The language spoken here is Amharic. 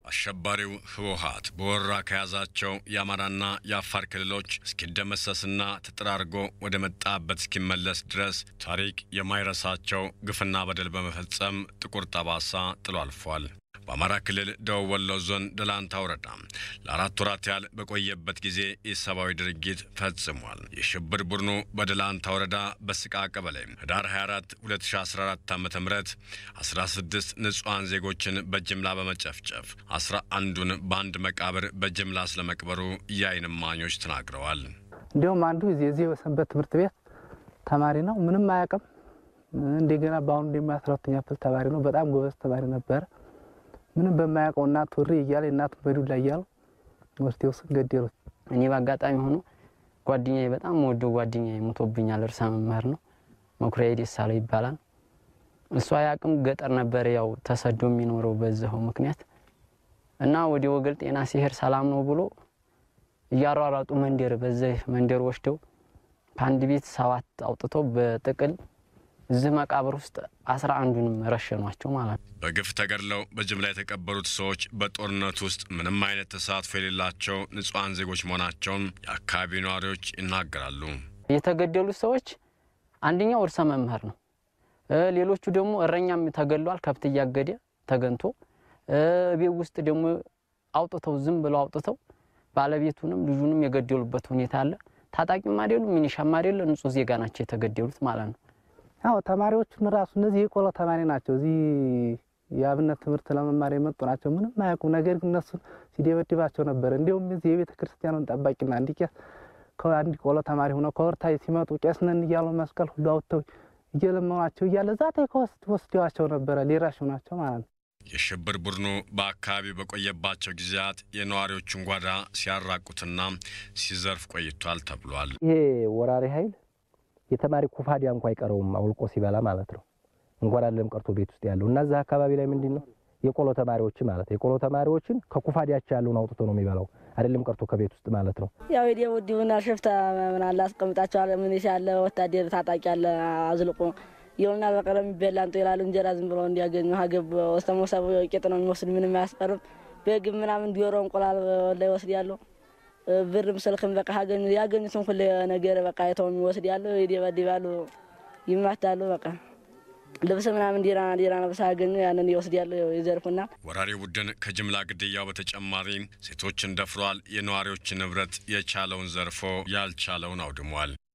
አሸባሪው ህወሓት በወረራ ከያዛቸው የአማራና የአፋር ክልሎች እስኪደመሰስና ተጠራርጎ ወደ መጣበት እስኪመለስ ድረስ ታሪክ የማይረሳቸው ግፍና በደል በመፈጸም ጥቁር ጠባሳ ጥሎ አልፏል። በአማራ ክልል ደቡብ ወሎ ዞን ደላንታ ወረዳ ለአራት ወራት ያህል በቆየበት ጊዜ ኢሰብአዊ ድርጊት ፈጽሟል። የሽብር ቡድኑ በደላንታ ወረዳ በስቃ ቀበሌ ህዳር 24 2014 ዓ ም 16 ንጹሐን ዜጎችን በጅምላ በመጨፍጨፍ 11ዱን በአንድ መቃብር በጅምላ ስለመቅበሩ የዓይን እማኞች ተናግረዋል። እንዲሁም አንዱ የዚህ የሰንበት ትምህርት ቤት ተማሪ ነው። ምንም አያውቅም። እንደገና በአሁኑ ደግሞ አስራ ሁለተኛ ክፍል ተማሪ ነው። በጣም ጎበዝ ተማሪ ነበረ። ምንም በማያውቀው እናቱ ወሬ እያለ እናቱ በዱላ እያሉ ወስደው ስን ገደሉት። እኔ በአጋጣሚ ሆኖ ጓደኛዬ በጣም ወደው ጓደኛዬ ሞቶብኛል። እርሳ መምህር ነው መኩሪያ ደሳለው ይባላል። እሱ አያውቅም። ገጠር ነበረ ያው ተሰዶ የሚኖረው በዚኸው ምክንያት እና ወደ ወገል ጤና ሲሄድ ሰላም ነው ብሎ እያሯሯጡ መንደር በዚህ መንደር ወስደው ከአንድ ቤት ሰባት አውጥተው በጥቅል እዚህ መቃብር ውስጥ አስራ አንዱንም ረሸኗቸው ማለት ነው። በግፍ ተገድለው በጅምላ የተቀበሩት ሰዎች በጦርነት ውስጥ ምንም አይነት ተሳትፎ የሌላቸው ንጹሐን ዜጎች መሆናቸውን የአካባቢው ነዋሪዎች ይናገራሉ። የተገደሉት ሰዎች አንደኛው እርሰ መምህር ነው። ሌሎቹ ደግሞ እረኛም ተገድሏል። ከብት እያገደ ተገንቶ ቤት ውስጥ ደግሞ አውጥተው ዝም ብለው አውጥተው ባለቤቱንም ልጁንም የገደሉበት ሁኔታ አለ። ታጣቂም አይደሉ ሚኒሻም አይደለ ንጹህ ዜጋ ናቸው የተገደሉት ማለት ነው። አዎ ተማሪዎቹን ራሱ እነዚህ የቆሎ ተማሪ ናቸው። እዚህ የአብነት ትምህርት ለመማር የመጡ ናቸው። ምንም አያውቁም። ነገር ግን እነሱን ሲደበድባቸው ነበረ። እንዲሁም እዚህ የቤተ ክርስቲያኑን ጠባቂና አንድ ቄስ ከአንድ ቆሎ ተማሪ ሆነው ከወርታይ ሲመጡ ቄስ ነን እያሉ መስቀል ሁሉ አውጥተው እየለመኗቸው እያለ ዛ ወስደዋቸው ነበረ። ሊራሹ ናቸው ማለት ነው። የሽብር ቡድኑ በአካባቢው በቆየባቸው ጊዜያት የነዋሪዎቹን ጓዳ ሲያራቁትና ሲዘርፍ ቆይቷል ተብሏል። ይሄ ወራሪ ኃይል የተማሪ ኩፋዲያ እንኳ አይቀረውም አውልቆ ሲበላ ማለት ነው። እንኳን አይደለም ቀርቶ ቤት ውስጥ ያለው እና እዛ አካባቢ ላይ ምንድን ነው የቆሎ ተማሪዎች ማለት የቆሎ ተማሪዎችን ከኩፋዲያቸው ያለውን አውጥቶ ነው የሚበላው አይደለም ቀርቶ ከቤት ውስጥ ማለት ነው። ያው ሄዲ ውዲሁና ሽፍታ ምን አለ አስቀምጣቸዋል። ሚሊሻ አለ፣ ወታደር ታጣቂ አለ። አዝልቆ ይኸውና በቀረ የሚበላ እንጦ ይላሉ። እንጀራ ዝም ብለው እንዲያገኙ ሀገብ ወስተሞሰቡ ቄጥ ነው የሚወስድ ምንም አያስቀርም። በግብ ምናምን ዲሮ እንቁላል ላይ ወስድ ያለው ብርም ስልክም በቃ ያገኙ ያገኙትን ሁሉ ነገር በቃ አይተው የሚወስድ ያለው ይደበድባሉ፣ ይማታሉ። በቃ ልብስ ምናምን ዲራ ዲራ ለብሳ ያገኙ ያንን ይወስድ ያለው ይዘርፉና ወራሪ ቡድን ከጅምላ ግድያው በተጨማሪ ሴቶችን ደፍሯል። የነዋሪዎችን ንብረት የቻለውን ዘርፎ ያልቻለውን አውድሟል።